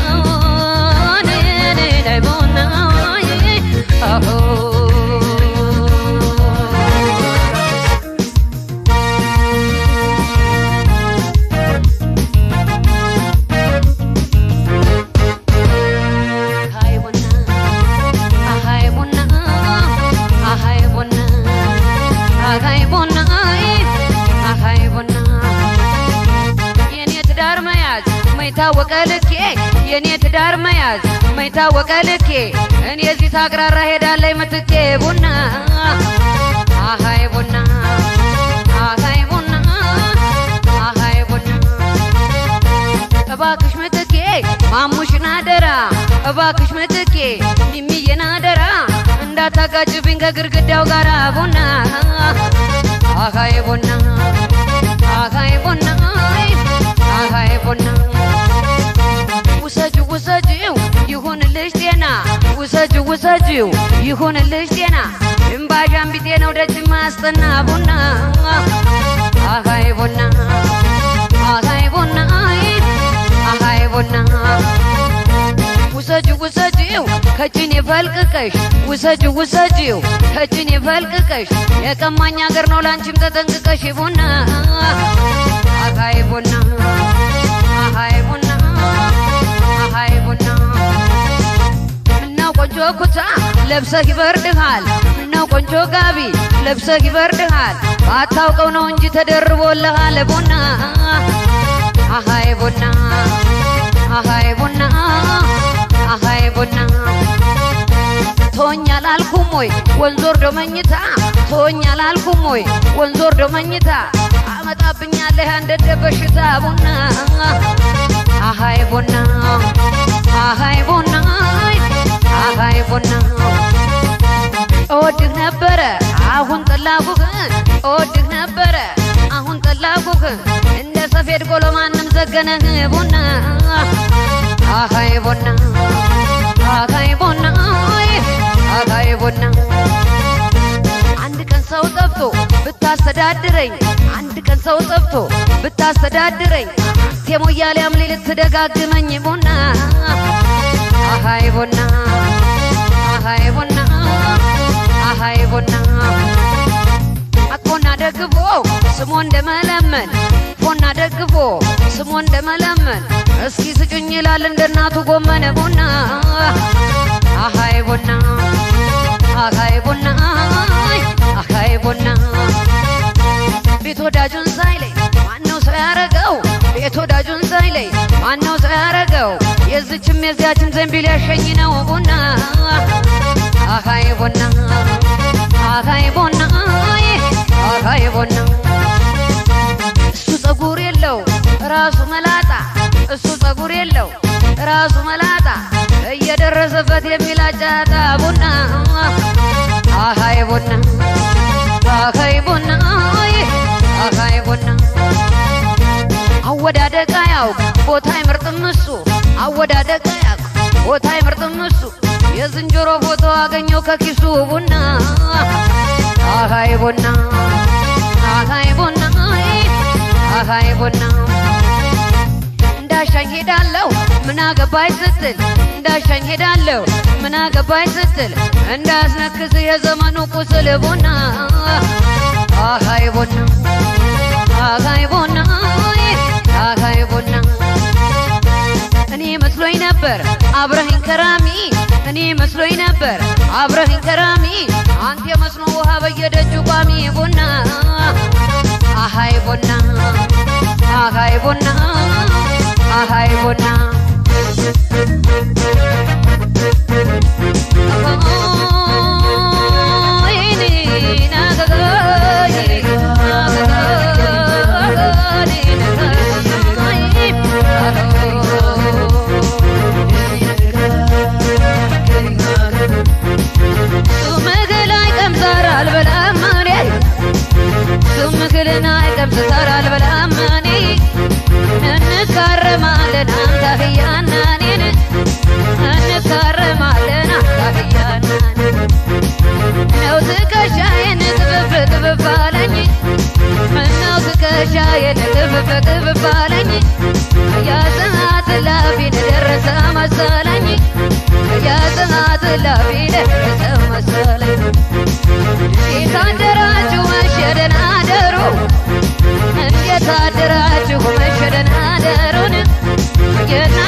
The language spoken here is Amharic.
ላይ ቡና አሆ አሃይ ቡና አሃይ ቡና አሃይ ቡና አሃይ ቡና አሃይ ቡና የኔ ትዳር መያዝ መይታወቀ ልኬ የኔ ትዳር መያዝ መይታወቀ ልኬ እኔ እዚህ ሳቅራራ ሄዳለይ ምትኬ ቡና አሃይ ቡና አሃይ ቡና አሃይ ቡና እባክሽ ምትኬ ማሙሽን አደራ እባክሽ ምትኬ ሚሚዬን አደራ እንዳታጋጭብኝ ከግድግዳው ጋር ቡና አሃይ ቡና አሃይ ቡና አሃይ ቡና ውሰጂው ውሰጂው ይሁንልሽ ጤና ውሰጂው ውሰጂው ይሁንልሽ ጤና እምባዣም ቢጤ ነው ደጅ ማስጠና ቡና አሃይ ቡና አሃይ ቡና አሃይ ቡና ውሰጂው ውሰጂው ከጭኔ ፈልቅቀሽ ውሰጂው ውሰጂው ከጭኔ ፈልቅቀሽ የቀማኝ አገር ነው ላንቺም ተጠንቅቀሽ ቡና አሃይ ቡና አሃይ ቡና አሃይ ቡና ምነው ቆንጆ ኩታ ለብሰህ ይበርድሃል ምነው ቆንጆ ጋቢ ለብሰህ ይበርድሃል ባታውቀው ነው እንጂ ተደርቦልሃል ቡና አሃይ ቡና አሃይ ቡና አሃይ ቡና ቶኛል አልኩም ወይ ወንዝ ወርዶ መኝታ ቶኛል አልኩም ወይ ወንዝ ወርዶ መኝታ አመጣብኛለህ አንደደ በሽታ ቡና አሃይ ቡና አሃይ ቡና አሃይ ቡና እወድህ ነበረ አሁን ጠላኩህ እወድህ ነበረ አሁን ጠላኩህ እንደ ሰፌድ ቆሎ ማንም ዘገነህ ቡና አሃይ ቡና አሃይ ቡና አሃይ ቡና አንድ ቀን ሰው ጠፍቶ ብታስተዳድረኝ አንድ ቀን ሰው ጠፍቶ ብታስተዳድረኝ ቴሞያሌ አምሌ ልትደጋግመኝ ቡና አሃይ ቡና አሃይ ቡና አሃይ ቡና አኮና ደግፎ ስሞ እንደመለመን ፎና ደግፎ ስሞ እንደመለመን እስኪ ስጩኝ ይላል እንደ እናቱ ጎመን ቡና አሃይ ቡና አሃይ ቡና አሃይ ቡና ቤት ወዳጁን ሳይለይ ማነው ሰው ያረገው? ቤት ወዳጁን ሳይለይ ማነው ሰው ያረገው? የዝችም የዚያችም ዘንቢል ያሸኝ ነው ቡና አሃይ ቡና አሃይ ቡና አሃይ ቡና እሱ ጸጉር የለው ራሱ መላጣ እሱ ጸጉር የለው ራሱ መላጣ እየደረሰበት የሚላጫታ ቡና አሃይ ቡና አሃይ ቡና አሃይ ቡና አወዳደቅ አያውቅ ቦታ አይመርጥም እሱ አወዳደቅ አያውቅ ቦታ አይመርጥም እሱ የዝንጀሮ ፎቶ አገኘው ከኪሱ ቡና አሃይ ቡና አሃይ ቡና አሃይ ቡና እንዳሻኝ ሄዳለሁ ምን አገባኝ ስትል እንዳሻኝ ሄዳለሁ ምን አገባኝ ስትል እንዳስነክስ የዘመኑ ቁስል ቡና አሃይ ቡና አሃይ ቡና አሃይ ቡና እኔ መስሎኝ ነበር አብረኸኝ ከራሚ እኔ መስሎኝ ነበር አብረኸኝ ከራሚ አንተ የመስኖ ውሃ በየደጁ ቋሚ ቡና አሃይ ቡና አሃይ ቡና አሃይ ቡና ስምክል አይቀምሰር አልበላም እኔ ስምክልን አይቀምሰር አልበላም እኔ እንካረማለን አንተ አህያ መሰለኝ የጥማት ላፊለ ሰው መሰለኝ እንዴት አደራችሁ መሸደን አደሩ እንዴት አደራችሁ መሸደን አደሩን የና